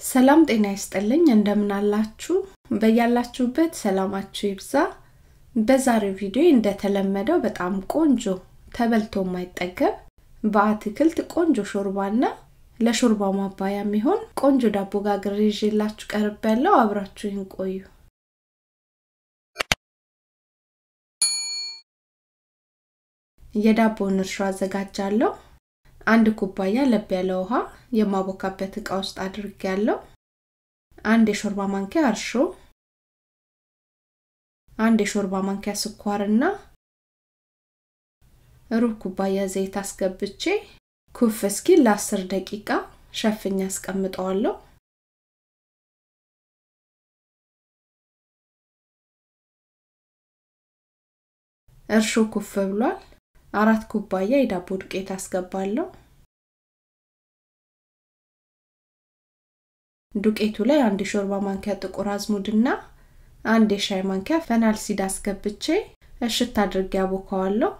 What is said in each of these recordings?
ሰላም ጤና ይስጥልኝ እንደምን አላችሁ በያላችሁበት ሰላማችሁ ይብዛ በዛሬው ቪዲዮ እንደተለመደው በጣም ቆንጆ ተበልቶ የማይጠገብ በአትክልት ቆንጆ ሾርባና ለሾርባው ማባያ የሚሆን ቆንጆ ዳቦ ጋግሬ ይዤላችሁ ቀርብ ያለው አብራችሁን ቆዩ የዳቦውን እርሾ አዘጋጃለሁ አንድ ኩባያ ለብ ያለ ውሃ የማቦካበት እቃ ውስጥ አድርግ ያለው አንድ የሾርባ ማንኪያ እርሾ አንድ የሾርባ ማንኪያ ስኳርና ሩብ ኩባያ ዘይት አስገብቼ ኩፍ እስኪል ለ10 ደቂቃ ሸፍኛ አስቀምጠዋለሁ እርሾ ኩፍ ብሏል አራት ኩባያ የዳቦ ዱቄት አስገባለሁ ዱቄቱ ላይ አንድ የሾርባ ማንኪያ ጥቁር አዝሙድና አንድ የሻይ ማንኪያ ፈናል ሲድ አስገብቼ እሽት አድርጌ አቦካዋለሁ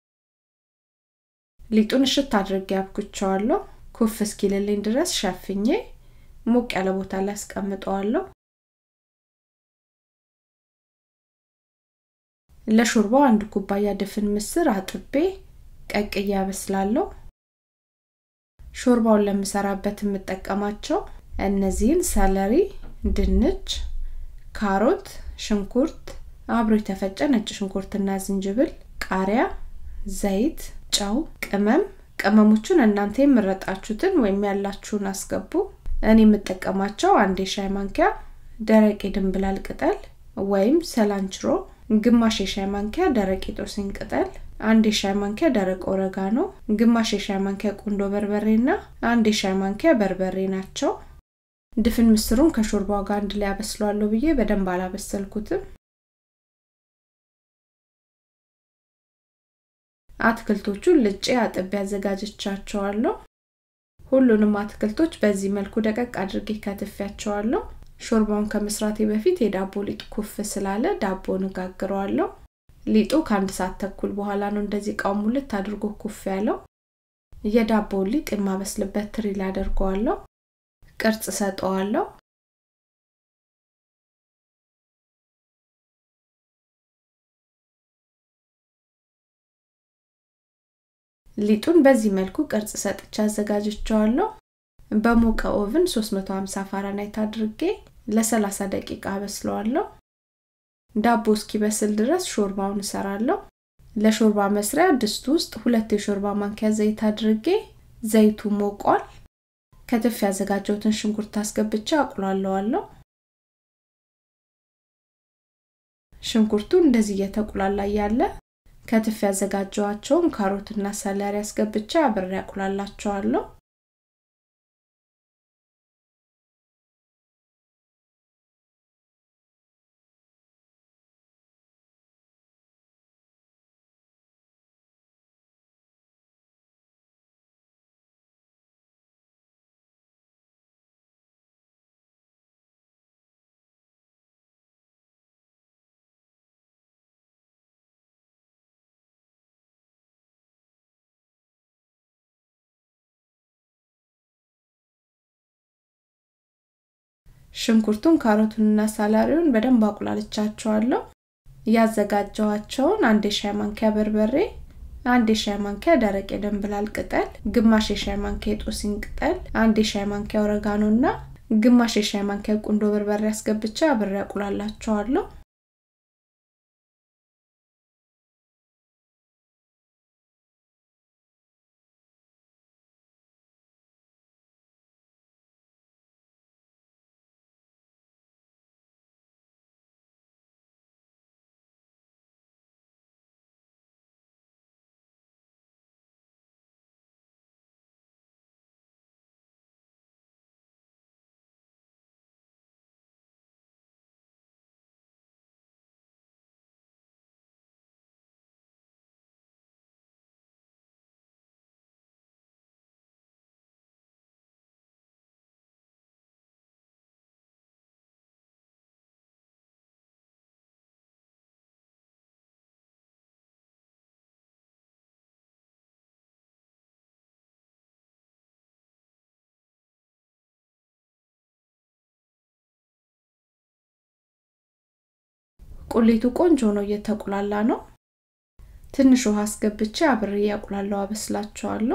ሊጡን እሽት አድርጌ አብኩቸዋለሁ ኩፍ እስኪልልኝ ድረስ ሸፍኜ ሞቅ ያለ ቦታ ላይ አስቀምጠዋለሁ ለሾርባው አንድ ኩባያ ድፍን ምስር አጥቤ ቀቅዬ ያበስላለሁ ሾርባውን ለምሰራበት የምጠቀማቸው እነዚህን ሰለሪ ድንች ካሮት ሽንኩርት አብሮ የተፈጨ ነጭ ሽንኩርትና ዝንጅብል ቃሪያ ዘይት ጨው ቅመም ቅመሞቹን እናንተ የምረጣችሁትን ወይም ያላችሁን አስገቡ እኔ የምጠቀማቸው አንድ የሻይ ማንኪያ ደረቅ የድንብላል ቅጠል ወይም ሰላንችሮ ግማሽ የሻይ ማንኪያ ደረቅ የጦስኝ ቅጠል አንድ የሻይ ማንኪያ ደረቅ ኦረጋኖ ግማሽ የሻይ ማንኪያ ቁንዶ በርበሬና አንድ የሻይ ማንኪያ በርበሬ ናቸው ድፍን ምስሩን ከሾርባው ጋር አንድ ላይ አበስለዋለሁ ብዬ በደንብ አላበሰልኩትም አትክልቶቹን ልጬ አጥቤ አዘጋጅቻቸዋለሁ ሁሉንም አትክልቶች በዚህ መልኩ ደቀቅ አድርጌ ከትፊያቸዋለሁ ሾርባውን ከመስራቴ በፊት የዳቦ ሊጥ ኩፍ ስላለ ዳቦን እጋግረዋለሁ ሊጡ ከአንድ ሰዓት ተኩል በኋላ ነው እንደዚህ እቃው ሙልት አድርጎ ኩፍ ያለው የዳቦውን ሊጥ የማበስልበት ትሪ ላይ አደርገዋለሁ ቅርጽ ሰጠዋለሁ ሊጡን በዚህ መልኩ ቅርጽ ሰጥቻ አዘጋጅቸዋለሁ በሞቀ ኦቭን 350 ፋራናይት አድርጌ ለ30 ደቂቃ አበስለዋለሁ ዳቦ እስኪበስል ድረስ ሾርባውን እሰራለሁ ለሾርባ መስሪያ ድስት ውስጥ ሁለት የሾርባ ማንኪያ ዘይት አድርጌ ዘይቱ ሞቋል ከትፍ ያዘጋጀውትን ሽንኩርት አስገብቼ አቁላለዋለሁ ሽንኩርቱ እንደዚህ እየተቁላላ ያለ ከትፍ ያዘጋጀዋቸውን ካሮትና ሰለሪ አስገብቼ አብሬ አቁላላቸዋለሁ ሽንኩርቱን ካሮቱንና ሳላሪውን በደንብ አቁላልቻቸዋለሁ ያዘጋጀዋቸውን አንድ የሻይ ማንኪያ በርበሬ አንድ የሻይ ማንኪያ ደረቅ የደንብላል ቅጠል ግማሽ የሻይ ማንኪያ የጦሲን ቅጠል አንድ የሻይ ማንኪያ ኦረጋኖ እና ግማሽ የሻይ ማንኪያ ቁንዶ በርበሬ አስገብቻ አብሬ አቁላላቸዋለሁ ቁሌቱ ቆንጆ ነው እየተቁላላ ነው ትንሽ ውሃ አስገብቼ አብሬ እያቁላለው አበስላቸዋለሁ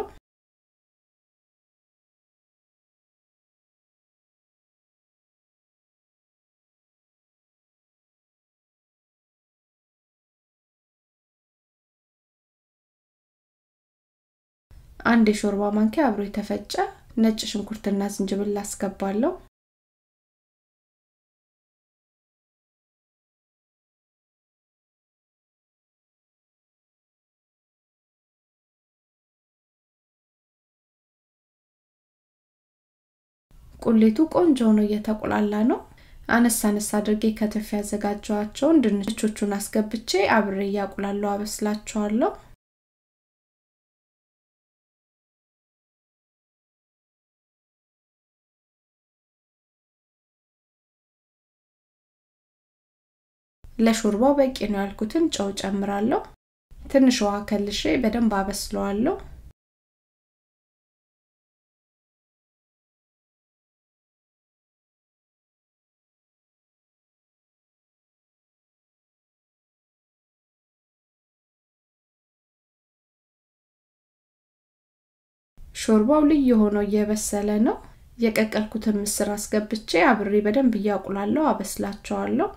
አንድ የሾርባ ማንኪያ አብሮ የተፈጨ ነጭ ሽንኩርትና ዝንጅብል አስገባለሁ ቁሌቱ ቆንጆ ነው እየተቆላላ ነው አነስ አነስ አድርጌ ከትፍ ያዘጋጀዋቸውን ድንቾቹን አስገብቼ አብሬ እያቁላለሁ አበስላቸዋለሁ ለሾርባው በቂ ነው ያልኩትን ጨው ጨምራለሁ ትንሽ ውሃ ከልሼ በደንብ አበስለዋለሁ ሾርባው ልዩ ሆኖ እየበሰለ ነው የቀቀልኩትን ምስር አስገብቼ አብሬ በደንብ እያቁላለሁ አበስላቸዋለሁ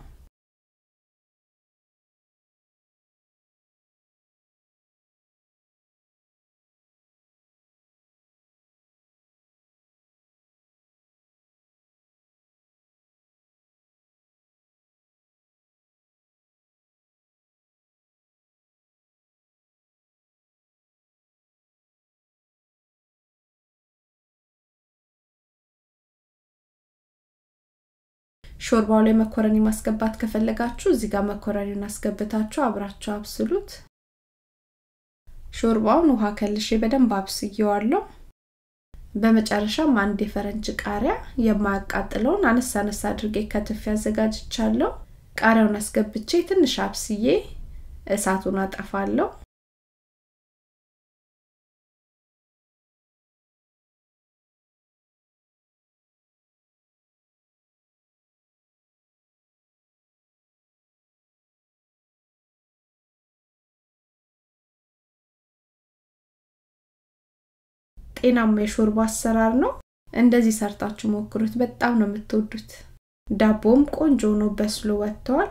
ሾርባው ላይ መኮረኒ ማስገባት ከፈለጋችሁ እዚህ ጋር መኮረኒውን አስገብታችሁ አብራችሁ አብስሉት ሾርባውን ውሃ ከልሼ በደንብ አብስየዋለሁ በመጨረሻም አንድ የፈረንጅ ቃሪያ የማያቃጥለውን አነስ አነስ አድርጌ ከትፍ ያዘጋጅቻለሁ ቃሪያውን አስገብቼ ትንሽ አብስዬ እሳቱን አጠፋለሁ ጤናማ የሾርባ አሰራር ነው እንደዚህ ሰርታችሁ ሞክሩት በጣም ነው የምትወዱት ዳቦም ቆንጆ ነው በስሎ ወጥተዋል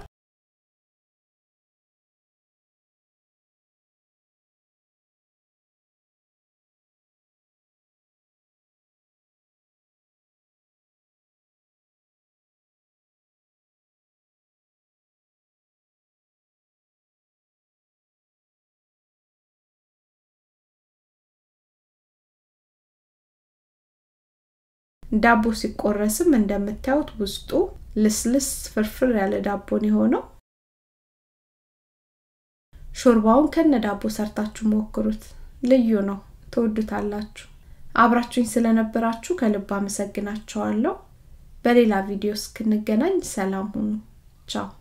ዳቦ ሲቆረስም እንደምታዩት ውስጡ ልስልስ ፍርፍር ያለ ዳቦን የሆነው ሾርባውን ከነ ዳቦ ሰርታችሁ ሞክሩት ልዩ ነው ትወዱታላችሁ አብራችሁኝ ስለነበራችሁ ከልብ አመሰግናቸዋለሁ በሌላ ቪዲዮ እስክንገናኝ ሰላም ሁኑ ቻው